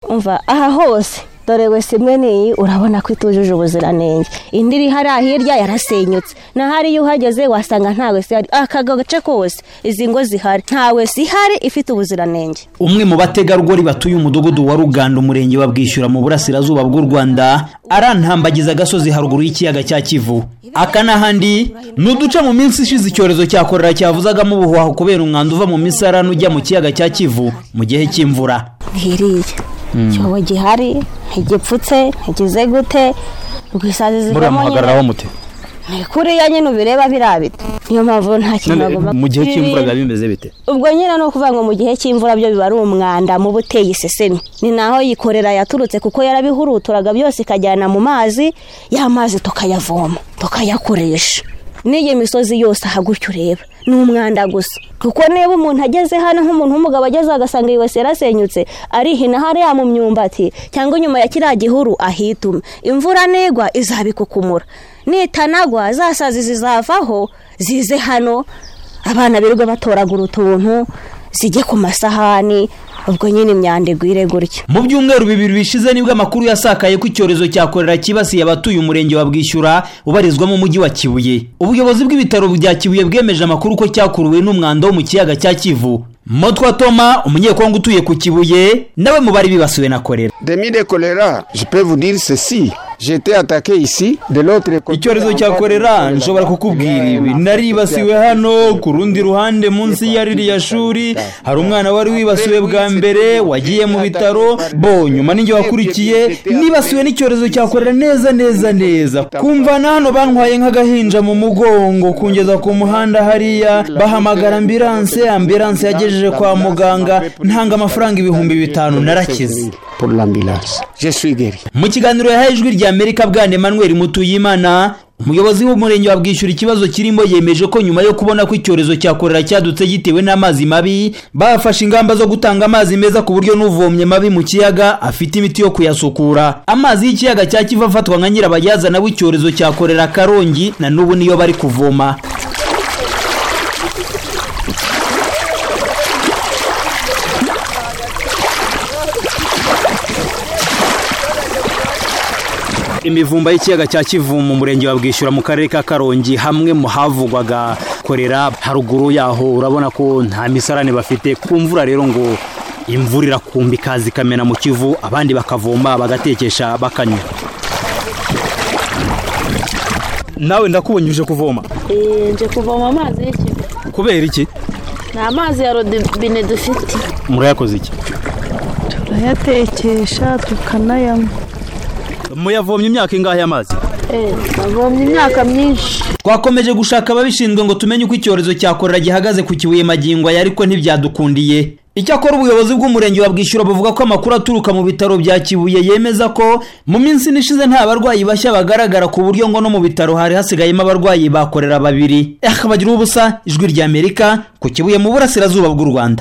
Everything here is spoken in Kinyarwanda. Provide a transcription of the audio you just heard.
umva aha hose dore wese imwe n'iyi urabona ko itujuje ubuziranenge indi iri hariya hirya yarasenyutse n'ahari iyo uhageze wasanga nta wese ihari aka gace kose izi ngo zihari nta wese ihari ifite ubuziranenge umwe mu bategarugori batuye umudugudu wa ruganda umurenge wa bwishyura mu burasirazuba bw'u rwanda arantambagiza agasozi haruguru y'ikiyaga cya kivu aka n'ahandi ni uduce mu minsi ishize icyorezo cya korera cyavuzagamo ubuhuhaho kubera umwanda uva mu misarane ujya mu kiyaga cya kivu mu gihe cy'imvura nk'iriya icyobo gihari ntigipfutse ntigize gute muriya rwisazi zivamo nyine muhagararaho mute ni kuriya nyine ubireba birabita niyo mpamvu nta kintu bagomba mu gihe cy'imvura biba kubirinda. bimeze bite ubwo nyine ni ukuvuga ngo mu gihe cy'imvura byo biba ari umwanda muba uteye isesemi ni naho yikorera yaturutse kuko yarabihuruturaga byose ikajyana mu mazi ya mazi tukayavoma tukayakoresha n'iyi misozi yose aha gutya ureba ni umwanda gusa kuko niba umuntu ageze hano nk'umuntu w'umugabo ageze agasanga iyi wese yarasenyutse arihina hariya mu myumbati cyangwa inyuma ya kiriya gihuru ahituma imvura negwa izabikukumura nitanagwa za sazi zizavaho zize hano abana birirwa batoragura utuntu zijye ku masahani ubwo nyine imyanda igwire gutyo mu byumweru bibiri bishize nibwo amakuru yasakaye ko icyorezo cya korera cyibasiye abatuye umurenge wa bwishyura ubarizwa mu mujyi wa kibuye ubuyobozi bw'ibitaro bya kibuye bwemeje amakuru ko cyakuruwe n'umwanda wo mu kiyaga cya kivu motwa toma umunyekongo utuye ku kibuye nawe mu bari bibasiwe na korera Demi de choléra, je peux vous dire ceci. J'étais attaqué ici, de l'autre côté. icyorezo cya korera nshobora kukubwira ibi naribasiwe hano ku rundi ruhande munsi ya ririya shuri hari umwana wari wibasiwe bwa mbere wagiye mu bitaro bo nyuma ninjye wakurikiye nibasiwe n'icyorezo cya korera neza neza neza kumva na hano bantwaye nk'agahinja mu mugongo kungeza ku muhanda hariya bahamagara ambiranse ambiranse yagejeje kwa muganga ntanga amafaranga ibihumbi bitanu narakize Pour l'ambulance. Je suis guéri. mu kiganiro yahaye ijwi rya amerika bwana emmanuel mutuyimana umuyobozi w'umurenge wa bwishyura ikibazo kirimo yemeje ko nyuma yo kubona ko icyorezo cya korera cyadutse gitewe n'amazi mabi bafashe ingamba zo gutanga amazi meza ku buryo n'uvomye mabi mu kiyaga afite imiti yo kuyasukura amazi y'ikiyaga cya kivu afatwa nka nyirabayazana w'icyorezo cya korera karongi na n'ubu niyo bari kuvoma imivumba y'ikiyaga cya kivu mu murenge wa bwishyura mu karere ka karongi hamwe mu havugwaga korera haruguru yaho urabona ko nta misarane bafite ku mvura rero ngo imvura irakumba ikaza ikamena mu kivu abandi bakavoma bagatekesha bakanywa nawe ndakubonye uje kuvoma nje kuvoma amazi y'ikivu kubera iki ni amazi ya rodobine dufite murayakoze iki turayatekesha tukanayanywa muyavomye imyaka ingahe amazi navomye imyaka myinshi twakomeje gushaka ababishinzwe ngo tumenye uko icyorezo cya korera gihagaze ku kibuye magingo aya ariko ntibyadukundiye icyakora ubuyobozi bw'umurenge wa bwishyura buvuga ko amakuru aturuka mu bitaro bya kibuye yemeza ko mu minsi ine ishize nta barwayi bashya bagaragara ku buryo ngo no mu bitaro hari hasigayemo abarwayi bakorera babiri eh bagira ubusa ijwi ry'amerika ku kibuye mu burasirazuba bw'u rwanda